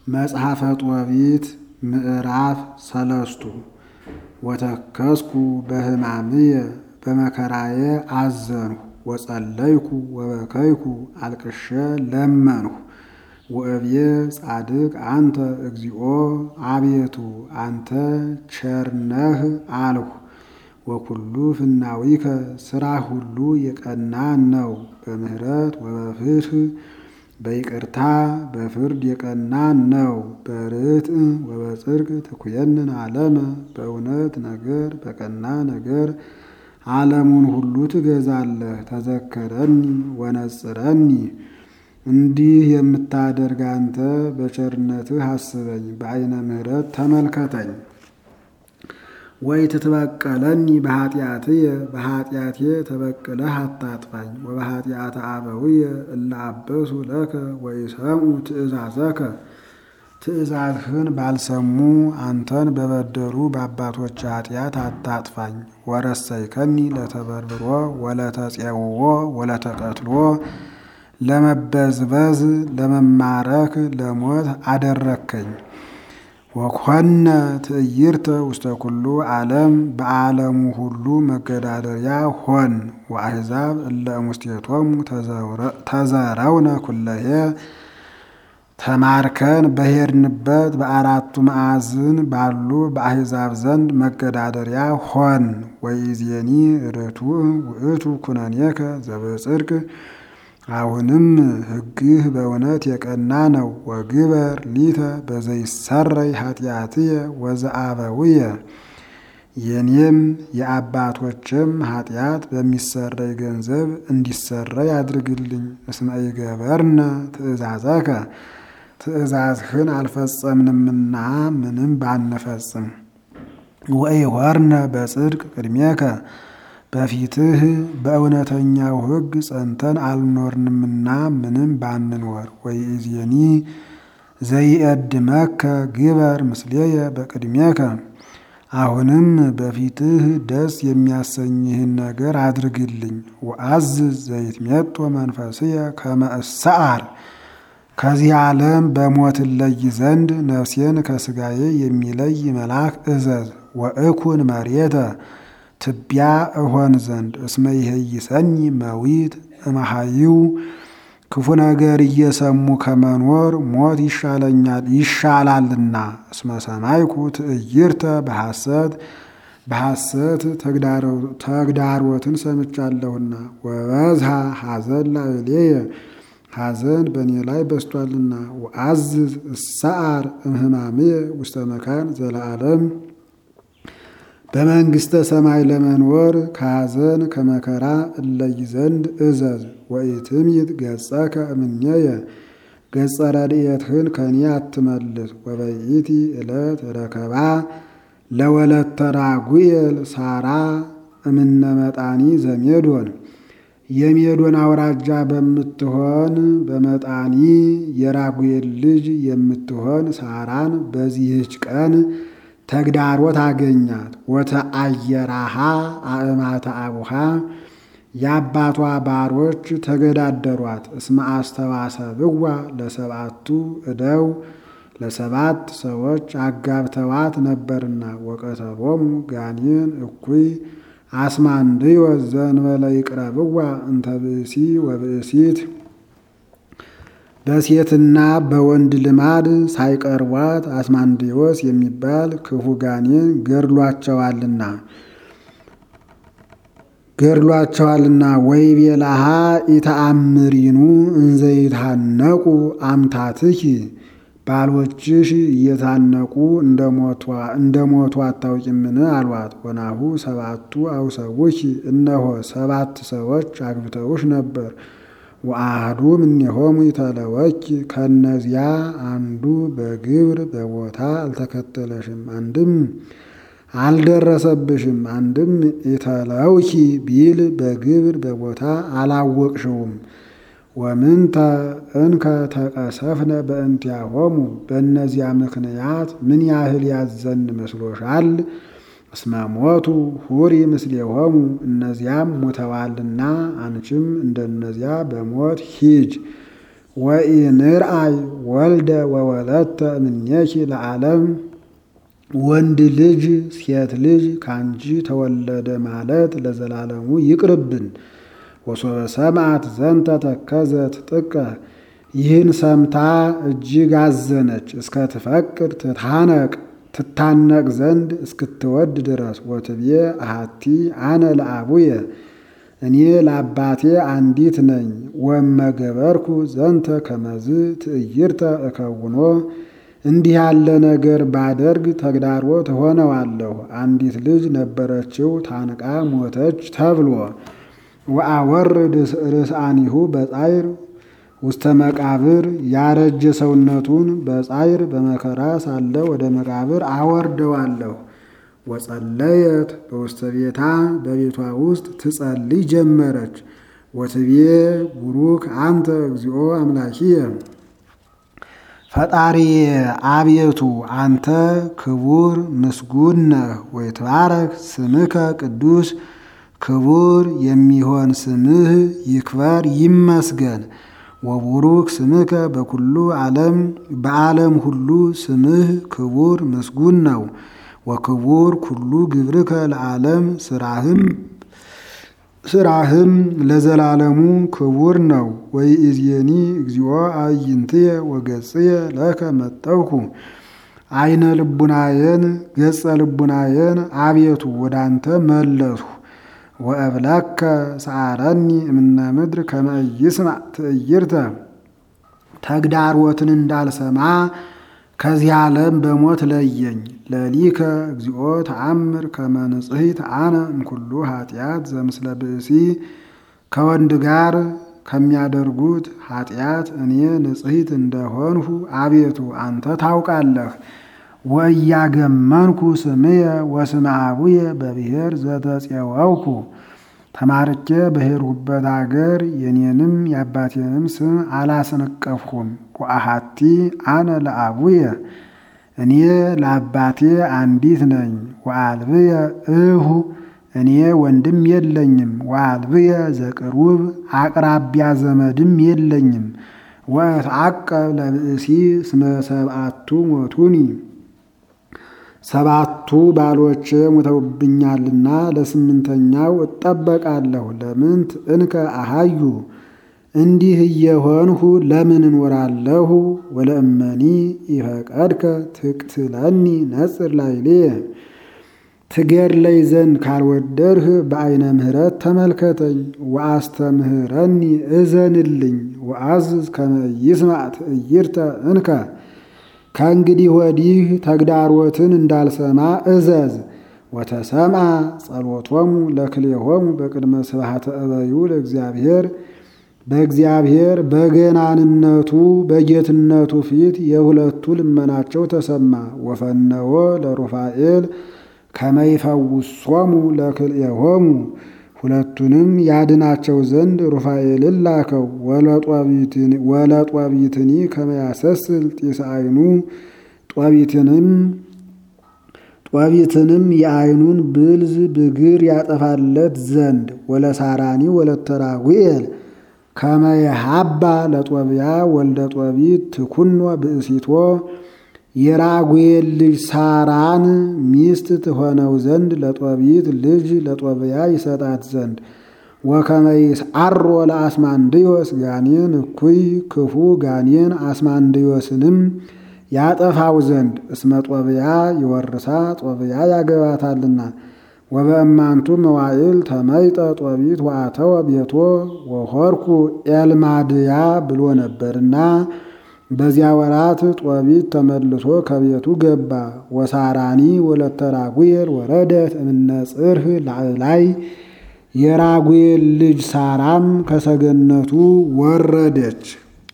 መጽሐፈ ጦቢት ምዕራፍ ሰለስቱ ወተከስኩ በሕማምየ በመከራዬ አዘንሁ ወጸለይኩ ወበከይኩ አልቅሼ ለመንሁ ወእብዬ ጻድቅ አንተ እግዚኦ አቤቱ አንተ ቸርነህ አልሁ። ወኩሉ ፍናዊከ ስራ ሁሉ የቀና ነው። በምህረት ወበፍትህ በይቅርታ በፍርድ የቀና ነው። በርትዕ ወበጽድቅ ትኩየንን ዓለመ በእውነት ነገር በቀና ነገር ዓለሙን ሁሉ ትገዛለህ። ተዘከረኒ ወነጽረኒ እንዲህ የምታደርግ አንተ በቸርነትህ አስበኝ፣ በዓይነ ምሕረት ተመልከተኝ። ወይ ትትበቀለኒ በኃጢአትየ በኃጢአቴ ተበቅለህ አታጥፋኝ። ወበኃጢአተ አበውየ እለ አበሱ ለከ ወይሰምዑ ትእዛዘከ ትእዛዝህን ባልሰሙ አንተን በበደሉ በአባቶች ኃጢአት አታጥፋኝ። ወረሰይከኒ ለተበርብሮ ወለተጼውዎ ወለተቀትሎ ለመበዝበዝ ለመማረክ ለሞት አደረከኝ። ወኮነ ትዕይርተ ውስተ ኩሉ ዓለም በዓለሙ ሁሉ መገዳደሪያ ሆን። ወአሕዛብ እለ እሙስቴቶሙ ተዘረውነ ኩለሄ ተማርከን በሄድንበት በአራቱ ማዕዝን ባሉ በአሕዛብ ዘንድ መገዳደሪያ ሆን። ወይዜኒ ርቱዕ ውእቱ ኩነኔከ ዘበጽድቅ አሁንም ሕግህ በእውነት የቀና ነው። ወግበር ሊተ በዘይሰረይ ኃጢአትየ ወዘአበውየ የኔም የአባቶችም ኃጢአት በሚሰረይ ገንዘብ እንዲሰረይ አድርግልኝ። እስመ ኢገበርነ ትእዛዘከ ትእዛዝህን አልፈጸምንምና ምንም ባንፈጽም። ወኢሖርነ በጽድቅ ቅድሜከ በፊትህ በእውነተኛው ሕግ ጸንተን አልኖርንምና ምንም ባንኖር። ወይእዜኒ ዘይእድመከ ግበር ምስሌየ በቅድሜከ አሁንም በፊትህ ደስ የሚያሰኝህን ነገር አድርግልኝ። ወአዝዝ ዘይትሜጦ መንፈስየ ከመ እሰዓር ከዚህ ዓለም በሞት እለይ ዘንድ ነፍሴን ከሥጋዬ የሚለይ መልአክ እዘዝ። ወእኩን መሬተ ትቢያ እሆን ዘንድ እስመ ይሄይሰኒ መዊት እመሃይው ክፉ ነገር እየሰሙ ከመኖር ሞት ይሻለኛል ይሻላልና። እስመ ሰማይኩ ትዕይርተ በሐሰት በሐሰት ተግዳሮትን ሰምቻለሁና። ወበዝሃ ሐዘን ላዕሌየ ሐዘን በእኔ ላይ በስቷልና። ወአዝዝ እሰዓር እምህማምየ ውስተ መካን ዘለዓለም በመንግሥተ ሰማይ ለመኖር ከሐዘን ከመከራ እለይ ዘንድ እዘዝ። ወኢትምይት ገጸከ እምኔየ ገጸ ረድኤትህን ከኔ አትመልስ። ወበይእቲ ዕለት ረከባ ለወለተ ራጉኤል ሳራ እምነ መጣኒ ዘሜዶን የሜዶን አውራጃ በምትሆን በመጣኒ የራጉኤል ልጅ የምትሆን ሳራን በዚህች ቀን ተግዳሮት አገኛት። ወተአየራሃ አእማተ አቡሃ የአባቷ ባሮች ተገዳደሯት። እስመ አስተዋሰብዋ ለሰብአቱ እደው ለሰባት ሰዎች አጋብተዋት ነበርና። ወቀተሎሙ ጋኔን እኩይ አስማንድዮስ ዘእንበለ ይቅረብዋ እንተ ብእሲ ወብእሲት በሴትና በወንድ ልማድ ሳይቀርቧት አስማንዲዮስ የሚባል ክፉ ጋኔን ገድሏቸዋልና ገድሏቸዋልና ወይቤላሃ ኢተአምሪኑ እንዘይታነቁ አምታትኪ ባሎችሽ እየታነቁ እንደ ሞቱ አታውቂምን? አሏት። ወናሁ ሰባቱ አውሰውኪ እነሆ ሰባት ሰዎች አግብተውሽ ነበር። ወአሐዱ እምኔሆሙ ይተለወኪ ከነዚያ አንዱ በግብር በቦታ አልተከተለሽም፣ አንድም አልደረሰብሽም። አንድም ይተለውኪ ቢል በግብር በቦታ አላወቅሽውም። ወምንተ እንከ ተቀሰፍነ በእንቲአሆሙ በእነዚያ ምክንያት ምን ያህል ያዘን መስሎሻል? እስመ ሞቱ ሁሪ ምስሌሆሙ እነዚያም ሞተዋልና አንቺም እንደነዚያ በሞት ሂጅ። ወኢንርአይ ወልደ ወወለተ እምኔኪ ለዓለም ወንድ ልጅ ሴት ልጅ ካንቺ ተወለደ ማለት ለዘላለሙ ይቅርብን። ወሶበ ሰምዓት ዘንተ ተከዘት ጥቀ ይህን ሰምታ እጅግ አዘነች። እስከ ትፈቅድ ትታነቅ ትታነቅ ዘንድ እስክትወድ ድረስ ወትቤ አሃቲ አነ ለአቡየ እኔ ለአባቴ አንዲት ነኝ። ወመገበርኩ ዘንተ ከመዝ ትዕይርተ እከውኖ እንዲህ ያለ ነገር ባደርግ ተግዳሮት እሆነዋለሁ። አንዲት ልጅ ነበረችው ታንቃ ሞተች ተብሎ ወአወርድ ርእሳኒሁ በጻይር ውስተ መቃብር ያረጀ ሰውነቱን በጻይር በመከራ ሳለ ወደ መቃብር አወርደዋለሁ። ወጸለየት በውስተ ቤታ በቤቷ ውስጥ ትጸልይ ጀመረች። ወትቤ ቡሩክ አንተ እግዚኦ አምላኪየ ፈጣሪዬ አቤቱ አንተ ክቡር ምስጉን ነህ። ወይትባረክ ስምከ ቅዱስ ክቡር የሚሆን ስምህ ይክበር ይመስገን። ወቡሩክ ስምከ በኩሉ ዓለም በዓለም ሁሉ ስምህ ክቡር ምስጉን ነው። ወክቡር ኩሉ ግብርከ ለዓለም ስራህም ስራህም ለዘላለሙ ክቡር ነው። ወይእዜኒ እግዚኦ አዕይንትየ ወገጽየ ለከ መጠውኩ አይነ ልቡናየን ገጸ ልቡናየን አቤቱ ወዳንተ መለስሁ። ወእብለከ ሰዓረኒ እምነ ምድር ከመ ኢይስማዕ ትዕይርተ ተግዳሮትን እንዳልሰማ ከዚህ ዓለም በሞት ለየኝ። ለሊከ እግዚኦ ተአምር ከመ ንጽሕት አነ እምኩሉ ኃጢአት ዘምስለ ብእሲ ከወንድ ጋር ከሚያደርጉት ኃጢአት እኔ ንጽሕት እንደሆንሁ አቤቱ አንተ ታውቃለህ። ወእያገመንኩ ስምየ ወስመ አቡየ በብሔር ዘተፄወውኩ ተማርኬ በሄድሁበት አገር የኔንም የአባቴንም ስም አላስነቀፍሁም። ወአሃቲ አነ ለአቡየ እኔ ለአባቴ አንዲት ነኝ። ወአልብየ እሁ እኔ ወንድም የለኝም። ወአልብየ ዘቅሩብ አቅራቢያ ዘመድም የለኝም። ወእትዐቀብ ለብእሲ እስመ ሰብአቱ ሞቱኒ ሰባቱ ባሎቼ ሞተውብኛልና ለስምንተኛው እጠበቃለሁ። ለምንት እንከ አሃዩ እንዲህ እየሆንሁ ለምን እኖራለሁ? ወለእመኒ ኢፈቀድከ ትቅትለኒ ነጽር ላዕሌየ ትገድለኝ ዘንድ ካልወደድህ በዐይነ ምሕረት ተመልከተኝ። ወአስተምህረኒ እዘንልኝ። ወአዝዝ ከመ ይስማዕ ትዕይርተ እንከ ከእንግዲህ ወዲህ ተግዳሮትን እንዳልሰማ እዘዝ። ወተሰምዐ ጸሎቶሙ ለክልኤሆሙ በቅድመ ስብሐተ እበዩ ለእግዚአብሔር በእግዚአብሔር በገናንነቱ በጌትነቱ ፊት የሁለቱ ልመናቸው ተሰማ። ወፈነወ ለሩፋኤል ከመ ይፈውሶሙ ለክልኤሆሙ ሁለቱንም ያድናቸው ዘንድ ሩፋኤልን ላከው። ወለጦቢትኒ ከመ ያሰስል ጢስ አይኑ ጦቢትንም ጦቢትንም የአይኑን ብልዝ ብግር ያጠፋለት ዘንድ ወለሳራኒ ወለተራጉኤል ከመ የሃባ ለጦቢያ ወልደ ጦቢት ትኩኖ ብእሲቶ የራጉኤል ልጅ ሳራን ሚስት ትሆነው ዘንድ ለጦቢት ልጅ ለጦቢያ ይሰጣት ዘንድ ወከመ ይስዓሮ ለአስማንድዮስ ጋኔን እኩይ ክፉ ጋኔን አስማንድዮስንም ያጠፋው ዘንድ እስመ ጦቢያ ይወርሳ ጦቢያ ያገባታልና። ወበእማንቱ መዋዕል ተመይጠ ጦቢት ወአተወ ቤቶ ወሆርኩ ኤልማድያ ብሎ ነበርና በዚያ ወራት ጦቢት ተመልሶ ከቤቱ ገባ። ወሳራኒ ወለተ ራጉኤል ወረደት እምነ ጽርህ ላዕላይ የራጉኤል ልጅ ሳራም ከሰገነቱ ወረደች።